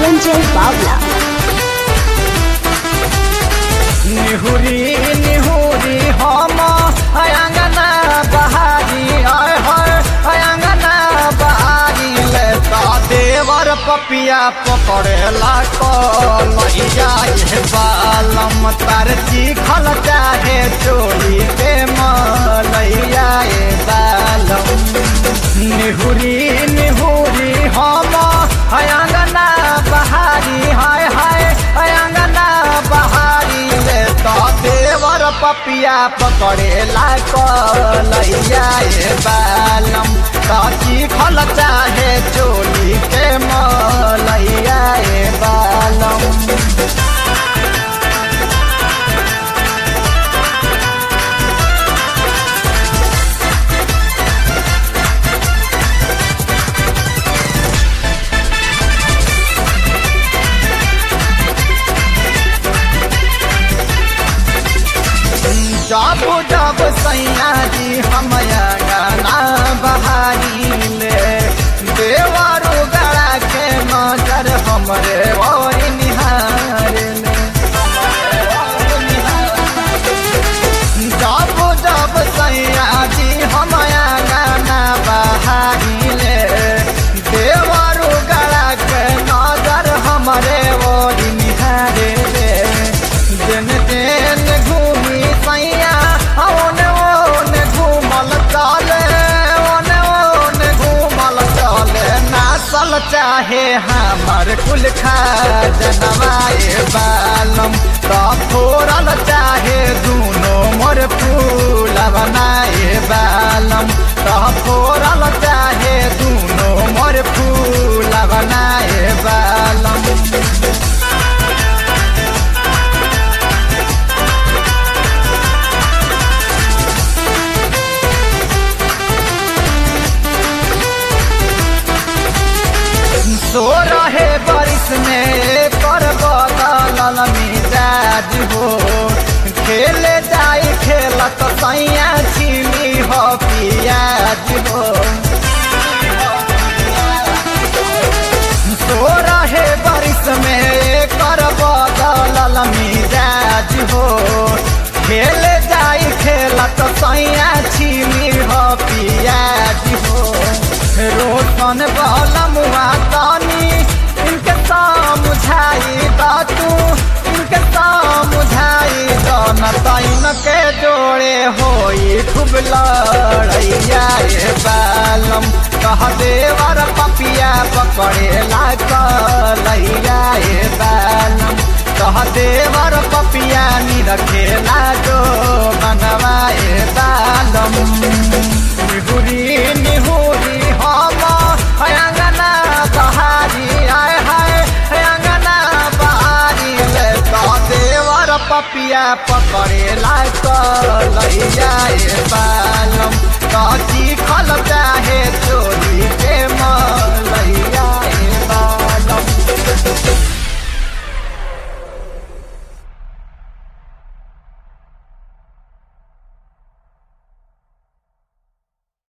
Sanjay Bavla. निहुरी निहुरी हम अयंगना बहारी आय हर अयंगना बहारी ले ता देवर पपिया पकड़ेला कलैया ये बालम तार खल चाहे चोरी के मलैया ये बालम निहुरी निहुरी हम अयंगना बहारी हाय हाय अयंगना बहारी ले तो देवर पपिया पकड़ेला कलैया ये बालम काची खल चाहे चोली के मलैया ये बालम जब जब सैया जी हम गाना बहारी ले देवरो गड़ा के नजर हमरे और निहार ले जब जब सैया जी हम गाना बहारी ले देवरो गड़ा के नजर हमरे और निहार ले दिन दिन घूमी सैया ओन ओन घूमल चले ओन ओन घूमल चले नासल चाहे हमर कुल खा जनवाए बालम तो फोरल चाहे दूनो मोर फूल बनाए बालम तो फोरल चाहे दूनो मोर फूल बनाए बालम सो रहे बारिश में कर बदल मिजाज हो खेले जाए खेल तो सैया छिली हो पियाज हो सो रहे बारिश में कर बदल मिजाज हो खेले जाए खेल तो सैया छिली हो पियाज हो रोशन बलमुआ तानी इनके समझाई दा तू इनके समझाई दान ताइन के जोड़े होई खूब लड़ैया ये बालम कह देवर पपिया पकड़े ला कलैया ये बालम कह देवर पपिया नी रखे ला जो बनवाए बालम निहुरी निहुरी हम अयंगना बहारी आय हाय अयंगना बहारी ले तो देवर पपिया पकड़े ला कलैया ये बालम काची खल चाहे